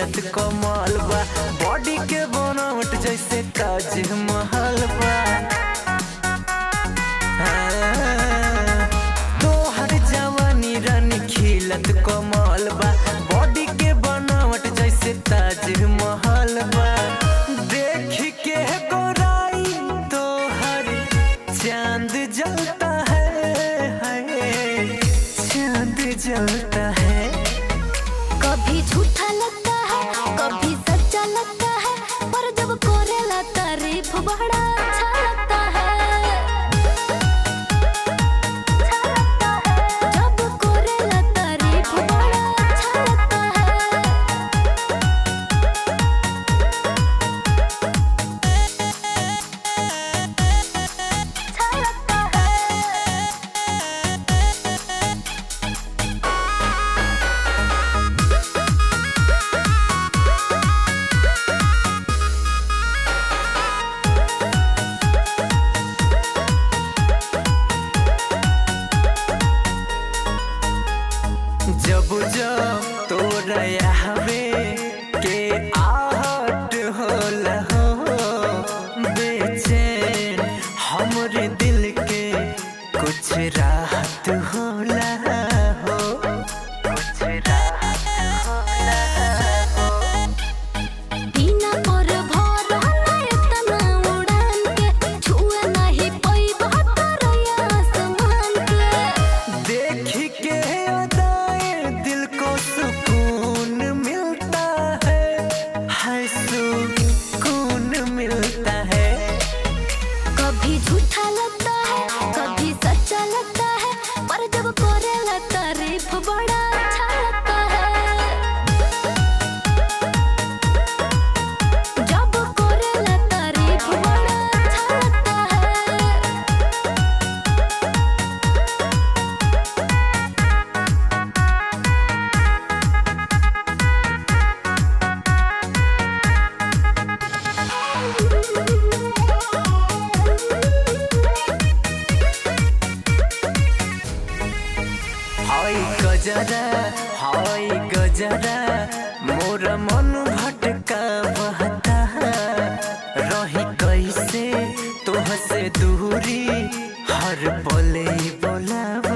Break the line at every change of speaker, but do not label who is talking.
खिलत कमल बा बॉडी के बनावट जैसे ताज महल बा हाँ, तोहर जवानी रानी खिलत कमल बा बॉडी के बनावट जैसे ताज महल बा देख के गोराई तोहर चांद जलता है हाय, चांद जलता है
कभी झूठा लगता है कभी सच्चा लगता है पर जब कोरेला तारीफ बड़ा अच्छा लगता है जब कोरेला तारीफ बड़ा अच्छा लगता है अच्छा लगता है
जब जब तोरा हवे के आहट होला हो बेचैन हमरे दिल के कुछ राहत होला हो कुछ राहत होला हो
बिना पर भर ना इतना उड़ान के छुए नहीं पैबा तरया आसमान के
देख के अदाएं दिल को सुकून मिलता है है सुकून मिलता है
कभी झूठा लगता है कभी सच्चा लगता है पर जब कोरेला तारीफ बड़ा अच्छा लगता है जब कोरेला तारीफ बड़ा अच्छा लगता है
हाय गजरा हाय गजरा मोर मन भटका बहता रही कैसे तोह से दूरी हर पले बोलावा